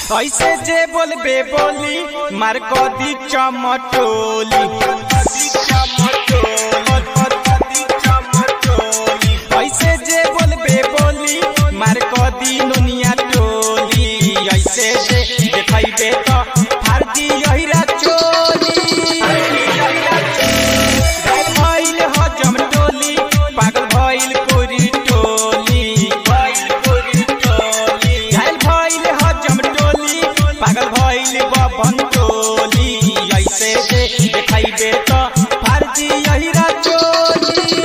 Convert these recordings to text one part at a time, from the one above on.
ऐसे जे बोलबे बोली मार कदी चमटोली ऐसे जे बोलबे बोली मार कदी नुनिया टोली ऐसे जे देखैबे तो फारदी यहिरा चोली गाय भइल हजम टोली पागल भइल कोरी टोली घायल भइल हजम टोली पागल भइल बबन टोली ऐसे जे देखैबे तो फारदी यहिरा चोली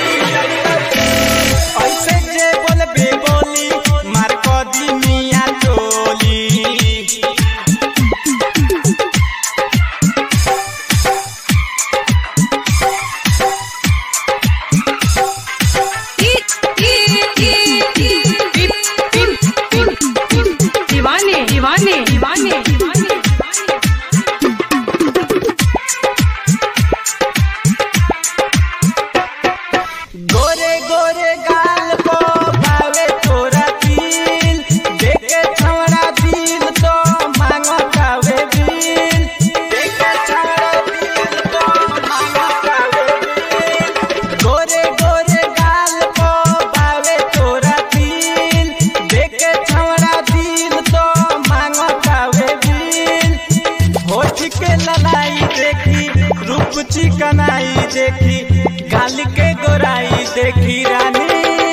ऐसे जे बोलबे बोली मार कदी मिया टोली दीवाने दीवाने दीवाने दीवाने गोरे गोरे गाल को भावे तोरा दिल देखे छवड़ा दिल तो मांगो कावे दिल देखे छवड़ा दिल तो मांगो कावे दिल गोरे गोरे गाल को भावे तोरा दिल देखे छवड़ा दिल तो मांगो कावे दिल होठ के ललाई देखी रूप चिकनाई देखी गाल के गोराई देखी रानी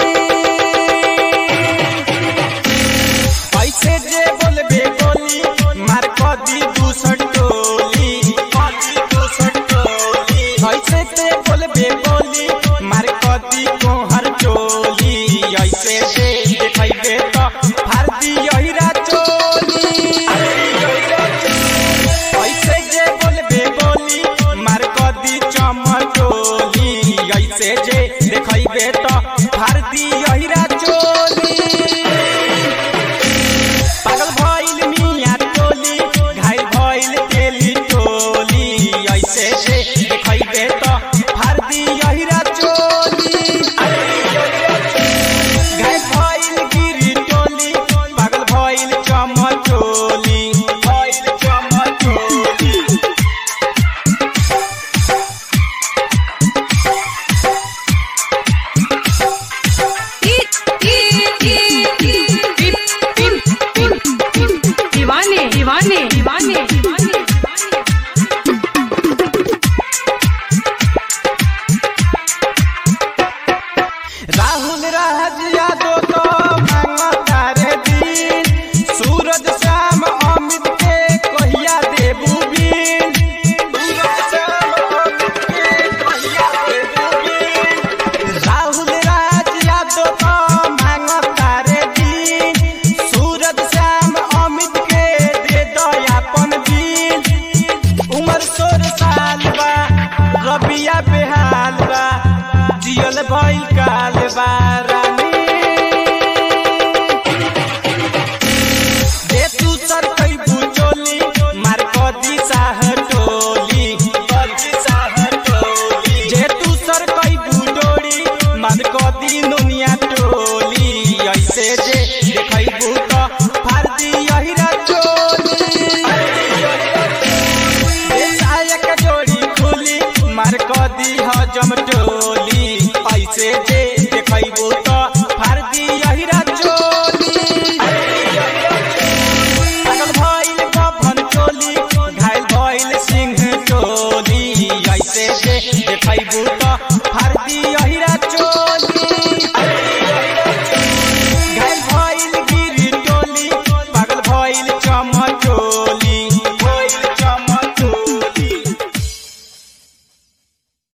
ऐसे जे बोलबे बोली मार कदी दूसर टोली ऐसे जे बोलबे बोली मार कदी कोहर टोली ऐसे जे देखैबे तो फारदी यहिरा चोली ऐसे जे बोलबे बोली मार कदी चमटोली ऐसे जे देखैबे तो फारदी यहिरा चोली पागल भइल मिया टोली घायल भइल तेली टोली ऐसे जे देखैबे तो फारदी यहिरा चोली घायल भइल गिरी टोली पागल भइल चमटोली भइल चमटोली दीवाने दीवाने दीवाने दीवाने राहुल राज यादव तो मांगता रे दिन सूरज श्याम अमित के कहिया देबू बिन सूरज श्याम अमित के कहिया देबू बिन राहुल राज यादव तो मांगता रे दिन सूरज श्याम अमित के दे दयापन बिन उमर सोर साल बा रबिया बेहाल बा जियल भइल काल बा